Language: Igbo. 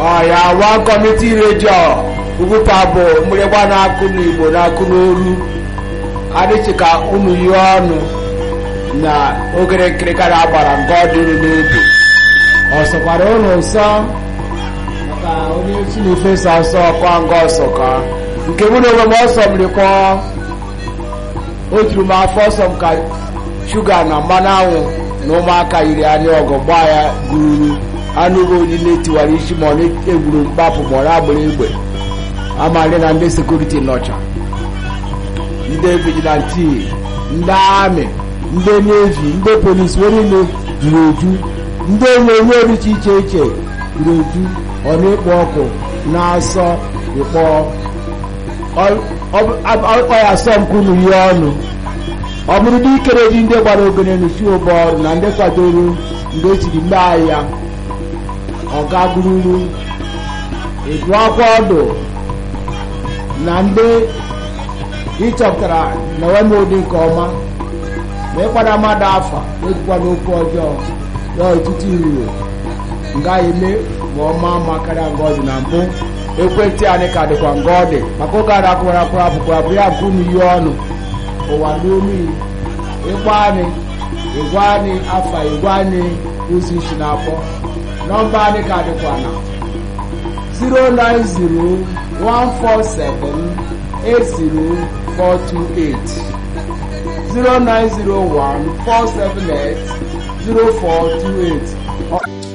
ọya wa kọmiti redio ugwuta bụ mgbịrịgba na-akụ n'igbo na-akụ n'olu adịchị ka unu ihe ọnụ na ogere nkirikara agbara nke ọ dịrị n'obi ọ sọkwara ụlọ nsọ maka onye si na-efesa ọsọ kwa nga ọsọ ka nke mụ na onwe m ọsọ mmiri kọọ o juru m afọ ọsọ m ka shuga na mmanụ anwụ na ụmụaka yiri anya ọgụ gbaa ya gururu anụ ụgbọ onye na-etiwara isi ma ọ na-egburu mkpapụ ma ọ na-agbara egbe amalị na ndị sekuriti nọcha ndị vigilanti ndị amị ndị nevi ndị polisi wee niile juru eju ndị onyonyo dịcha iche iche juru eju ọ na-ekpo ọkụ na-asọ ịkpọ ọ ya asọ nkunu ihe ọnụ ọ bụrụ na ikere ji ndị gbara ogene n'usi ụbọ ọrụ na ndị kwadoro mgbe echiri mgbe ahịa ọ gagururu edu akwa ọdụ na ndị ịchọpụtara na enwe ụdị nke ọma ma ịkpara mmadụ afa ejikwa n'okwu ọjọọ ya ọtụtụ iruro nga eme ma ọma ma karịa nga ọ dị na mbụ ekwentị anyị ka dịkwa nga ọ dị maka oge ara akwụkwara akwụrụ akwụkwọ abụ ya nke unu ihe ọnụ ụwa n'olu ịgwa anyị ịgwa anyị afa ịgwa anyị ụzọ isi na-akpọ nọmba anyị ka dịkwa na 09014780428 0901 478 0428